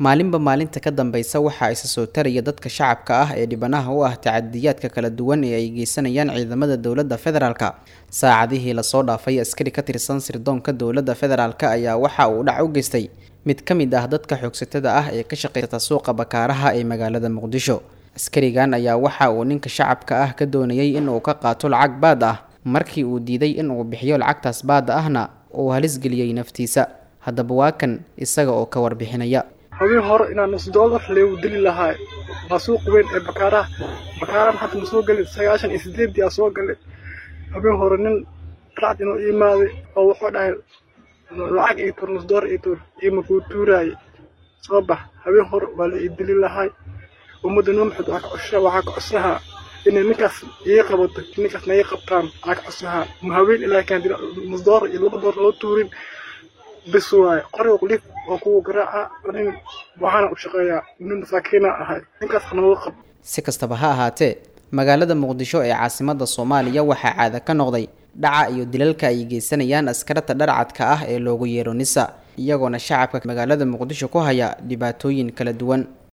maalinba maalinta ka dambeysa waxaa isa soo taraya dadka shacabka ah ee dhibanaha u ah tacadiyaadka kala duwan ee ay geysanayaan ciidamada dowladda federaalka saacadihii lasoo dhaafay askari ka tirsan sirdoonka dowladda federaalk ayaa waxa uu dhac u geystay mid ka mid ah dadka xoogsatada ah ee ka shaqeysata suuqa bakaaraha ee magaalada muqdisho askarigan ayaa waxa uu ninka shacabka ah ka doonayay in uu ka qaato lacag baad ah markii uu diiday in uu bixiyo lacagtaas baada ahna uu halis geliyey naftiisa haddaba waa kan isaga oo ka warbixinaya habeen hore inaan nus doolar leegu dili lahaa waa suuq weyn ee bakaaraha bakaarahan hadda ma soo gelin sagaashan iyo sideedii aa soo galay habeen hore nin racd inuu imaaday oo wuxuu dhahay lacag ii tuur nus doolar ii tuur iima kuu tuuraaye soo bax habeen hore waa la ii dili lahay ummadda noo maxamed waxaa ka cosahaa inay ninkaas ii qabato ninkaasna ii qabtaan waxaa ka cosahaa ma haween ilaa kaan dila nus doolar iyo laba doolar loo tuurin bis waaye qoriga qulif oo kuwa garaaca nin waxaana u shaqeeyaa nin masaakiina ahay ninkaas hanooga qab si kastaba ha ahaatee magaalada muqdisho ee caasimada soomaaliya waxaa caada ka noqday dhaca iyo dilalka ay geysanayaan askarata dharcadka ah ee loogu yeero nisa iyagoona shacabka magaalada muqdisho ku haya dhibaatooyin kala duwan